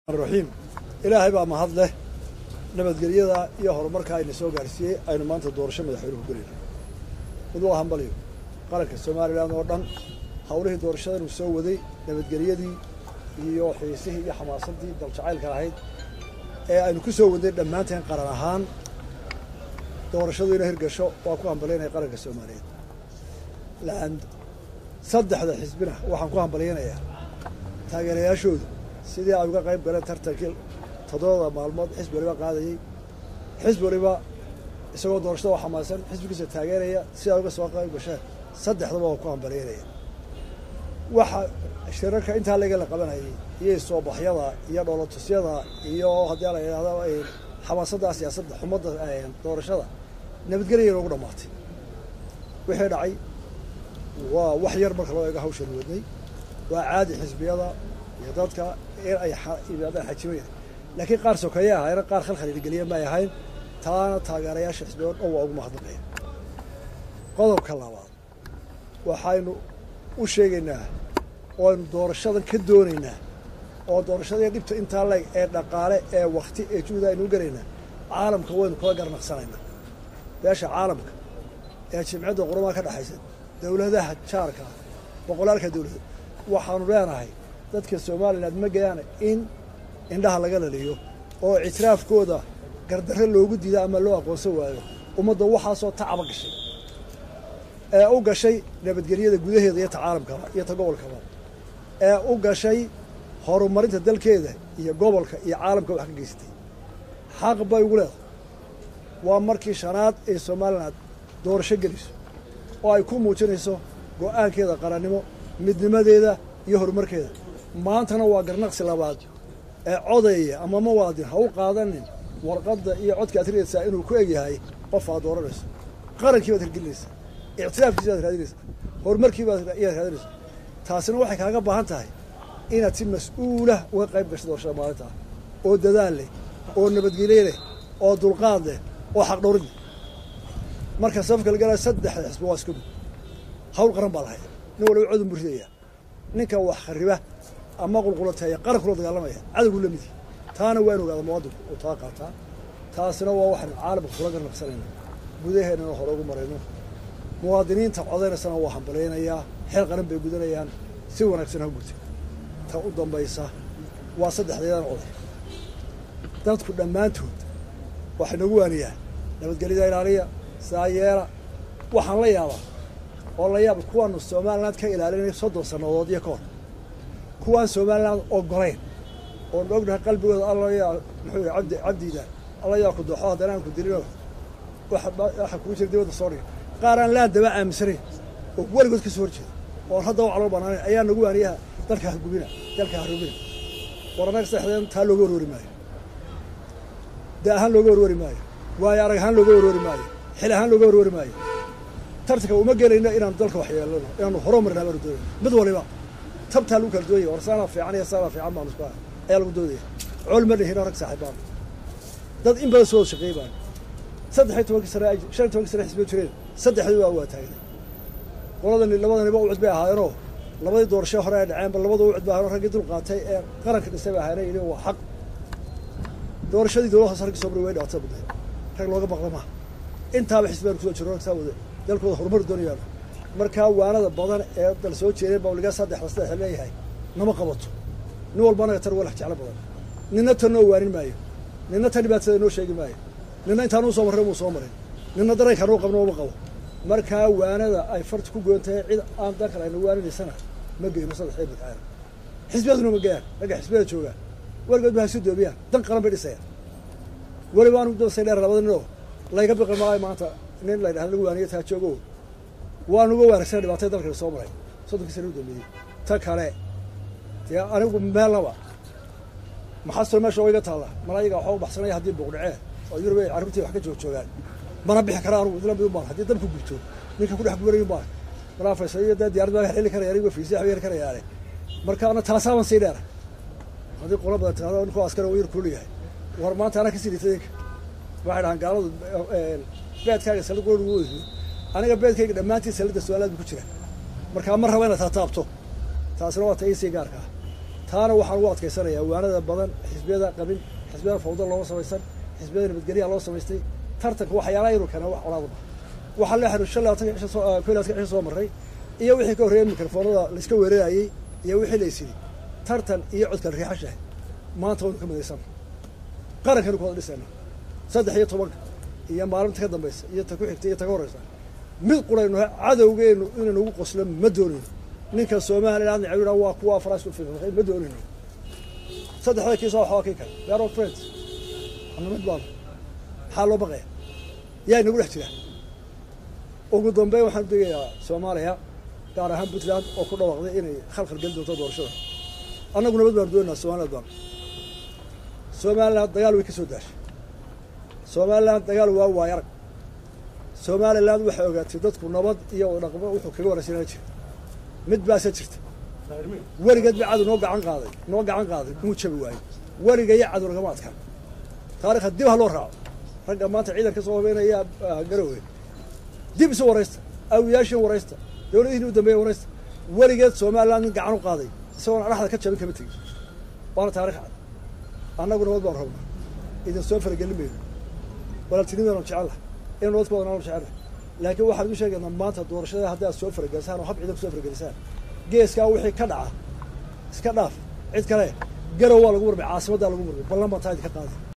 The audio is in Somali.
raxiim ilaahay baa mahad leh nabadgelyada iyo horumarka ayna soo gaarsiiyey aynu maanta doorasho madaxweynuhu gelayno mid waa hambaliyo qaranka somalilan oo dhan hawlihii doorashadan uu soo waday nabadgelyadii iyo xiisihii iyo xamaasadii daljacaylka ahayd ee aynu ku soo wadnay dhammaanteen qaran ahaan doorashadu ina hirgasho waa ku hambalyaynaya qaranka soomaaliyeed lan saddexda xisbina waxaan ku hambalyaynayaa taageerayaashooda sidii ay uga qayb galeen tartankii toddobada maalmood xisbi waliba qaadayey xisbi waliba isagoo doorashada oo xamaasan xisbigiisa taageeraya si ay uga soo qayb gasheen saddexdaba waa ku hambalyaynaya waxa shirarka intaa laga la qabanayay iyo soobaxyada iyo dhoolatusyada iyo haddii la yidhahdo xamaasadda siyaasadda xumadda doorashada nabadgelya noogu dhammaatay wixii dhacay waa wax yar marka loo eego hawshan wadnay waa caadi xisbiyada iyo dadka in ay yimaadaan xajimayna laakiin qaar sokeeye ahayna qaar khalkhal hirgeliya may ahayn taana taageerayaasha xisbiya o dhan waa ugu mahadnaqaya qodobka labaad waxaynu u sheegaynaa oo aynu doorashadan ka doonaynaa oo doorashadii dhibta intaa leeg ee dhaqaale ee wakti ee juhda aynu u gelaynaa caalamka waynu kula garnaqsanaynaa beesha caalamka ee jimcadda qurumaha ka dhexaysa dowladaha jaarka boqolaalka dowladood waxaanu leenahay dadka somalilan ma gayaan in indhaha laga laliyo oo ictiraafkooda gardarre loogu diida ama loo aqoonsan waayo ummadda waxaasoo tacaba gashay ee u gashay nabadgelyada gudaheeda iyo ta caalamkaba iyo ta gobolkaba ee u gashay horumarinta dalkeeda iyo gobolka iyo caalamka wax ka geysatay xaq bay ugu leedahay waa markii shanaad ee somalilan doorasho geliso oo ay ku muujinayso go-aankeeda qarannimo midnimadeeda iyo horumarkeeda maantana waa garnaqsi labaad ee codeeya ama muwaadin ha u qaadanin warqadda iyo codka aad ridaysaa inuu ku egyahay qof aad dooranayso qarankii baad hirgelinaysaa ictiraafkiisi baad raadinaysaa horumarkii baad iyaad raadinaysaa taasina waxay kaaga baahan tahay inaad si mas-uulah uga qayb gasho doorashada maalinta ah oo dadaal leh oo nabadgelye leh oo dulqaad leh oo xaqdhowrid leh marka safka lagalaa saddexda xisbi waa isku mid hawl qaran baa lahaya nin waliba codun buu ridaya ninka wax khariba ama qulqulateeya qaran kula dagaalamaya cadowgu la midi taana waa in ogaada muwaadinku uu taa qaataa taasina waa waxaynu caalamka kula garnaqsanayna gudaheennana hore ugu marayno muwaadiniinta codaynaysana waa hambalaynayaa xeel qaran bay gudanayaan si wanaagsan ha gurtay ta u dambaysa waa saddexdeedan oday dadku dhammaantood waxay nagu waaniyaa nabadgelyada ilaaliya saa yeela waxaan la yaabaa oo la yaaba kuwaanu somaliland ka ilaalinay soddon sannadood iyo ka hor kuwaan somaliland ogolayn oon ognahay qalbigooda allayaa muxuu yihi abdi cabdiida alla yaa ku dooxo haddana aan ku dilino waxa kugu jira dibadda soo dhiga qaar aan laan daba aaminsanayn oo weligood ka soo horjeeda oon hadda u calool banaanayn ayaa nagu waaniyaha dalka hagubina dalka harubina war annaga saddexdeen taa looga warwari maayo da ahaan looga warwari maayo waayo arag ahaan looga warwari maayo xil ahaan looga warwari maayo tartanka uma gelayno inaanu dalka waxyeelano inaanu horumarina baanu doonayno mid waliba tabtaa lagu kala doonaya war saanaa fiican iyo saanaa fiican baanu isku ayaa lagu doodaya col ma dhihin rag saaxiibaan dad in badan soo wada shaqeey baan saddex iyo tobankii sane shan iyo tobankii sane xisbiya jireen saddexdii waa waa taagnay qoladani labadaniba ucud bay ahaayeenoo labadii doorasho hore ay dhaceenba labada ucud bay ahaayeen raggii dul qaatay ee qaranka dhisay bay ahaayeen yidhi waa xaq doorashadii dowlad hoose raggii soo maray way dhacata badnay rag looga maqla maaha intaaba xisbiyaan kusoo jiro rag saa wada dalkooda horumar doonayaan markaa waanada badan ee dal soo jeedeen baa waligaa saddexda saddex leeyahay nama qabato nin walba anaga tan walax jeclo badan ninna tan noo waanin maayo ninna tan dhibaatada noo sheegi maayo ninna intaanuu soo marray muu soo marin ninna dareenkaanuu qabno uma qabo markaa waanada ay farta ku goon tahay cid aan dan kale ayna waaninaysana ma geyno saddex iyo midkaana xisbiyaduna ma geyaan ragga xisbiyada joogaan weligood ba ha isu doobiyaan dan qaran bay dhisayaan weliba aanu dabasay dheer labada ninoo layga biqi maayo maanta nin la ydhahda lagu waaniyo taa joogo waanuga wanaagsan dhibaatay dalkana soo maray soddonkii sana u dambeeyey ta kale dee anigu meelnaba maxaastoo meesha oo iga taalla mala ayaga waxaa u baxsanaya haddii buuqdhacee oo yurub ay carruurtii wax ka joog joogaan mana bixi kara anugu idla midun baan haddii dabku gubto ninka ku dhex gubanayun baan malaa faysal iyo dee diyaarad baa heli karaya anigo fiisi waxba heli karayaane marka ana taasaaban sii dheera haddii qola badan tirahdo ninkoo askari oo yar kuulu yahay war maanta anaa kasii dhitay ninka waxay dhahaan gaaladu beedkaaga sallid qura ugu weydiyo aniga beedkayga dhammaantiin sallidda su-aalaad bu ku jira markaa ma raba inaad taataabto taasina waa ta iisii gaarka ah taana waxaan ugu adkaysanayaa waanada badan xisbiyada qabin xisbiyada fawda looma samaysan xisbiyada nabadgelyaha loo samaystay tartanka waxyaalaha inuu keena wax colaadaba waxaa la xiru shan labaatanka cisha soo ko labaatanka cisha soo marray iyo wixii ka horreeyay mikrofoonada laiska weerarayey iyo wixii la isidhi tartan iyo codkala riixashahay maanta waynu ka midaysan qarankaynu ku wada dhisayna saddex iyo tobanka iyo maalinta ka dambaysa iyo ta ku xigta iyo ta ka horreysa mid quraynu cadowgeenu inaynu ugu qoslo ma doonayno ninka somaliland necbina waa kuwa faraas u fiiqay ma doonayno saddexda kiisa waxaa kii kale we are all friends ana mid baanu maxaa loo baqaya yaa inagu dhex jira ugu dambeyn waxaan udegayaa soomaaliya gaar ahaan puntland oo ku dhawaaqday inay khalkhal geli doonto doorashada annagu nabad baanu doonaynaa somaliland baanu somaliland dagaal way ka soo daashay somaliland dagaal waa waay arag somaliland waxay ogaatay dadku nabad iyo dhaqmo wuxuu kaga waraysanaa jira mid baase jirta weligeed ba cadow noo gacan qaaday noo gacan qaaday muu jabi waayo weliga iyo cadow lagama adkaan taarikhda dib ha loo raaco ragga maanta ciidan ka soo habeynaya garowe dib isu waraysta awiyaashin waraysta dowladihiin u dambeeya waraysta weligeed somaliland nin gacan u qaaday isagoona dhaxda ka jabin kama tegin waana taarikh cad annagu nabad baan rabnaa idin soo faragelin mayno walaaltinimadanu jecella in nabad ku wadanaanu jecella laakiin waxaan igu sheegaynaa maanta doorashada haddaad soo faragelisaan oo hab ciidan ku soo faragelisaan geeskaa wixii ka dhaca iska dhaaf cid kale garow waa lagu murmay caasimaddaa lagu murmay ballan baan taa idinka qaaday